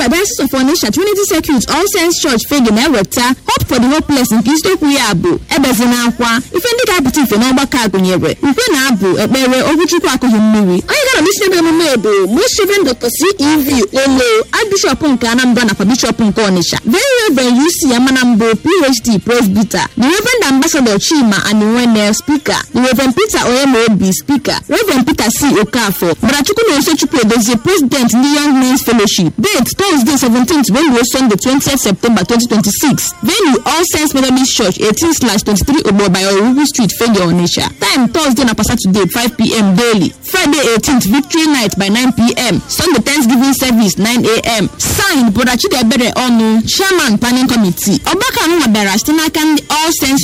Nigeria Diocese of Onitsha Trinity Circuit All Saints Church Fegge na-eweta Hope for the Hopeless nke isiokwu ya bụ ebezina akwa ife ndị ga-apụta ife n'ọgbakọ a gụnyere ukwe na abụ ekpere okwu Chukwu akụghị mmiri onye gara n'isi ebe emume bụ Most Reverend Dr. CEV Lelo Archbishop nke Anambra nakwa Bishop nke Onitsha Very Reverend UC Amanambo PhD Presbyter The Reverend Ambassador Chima Aniwene Speaker The Reverend Peter Oyemobi Speaker Reverend Peter C. Okafor Barachukwu na Osechukwu Edozie President ndị Young Men's Fellowship Date Thursday 17th Wednesday Sunday 20th September 2026 Venue All Saints Methodist Church 18 slash 23 Ogbo by Orugu Street Fegge Onitsha Time Thursday na Saturday 5pm daily Friday 18th Victory Night by 9pm Sunday Thanksgiving Service 9am Signed Brother Chidiebere Onu Chairman Planning Committee ọgbakọ ahụ bịara site n'aka ndị All Saints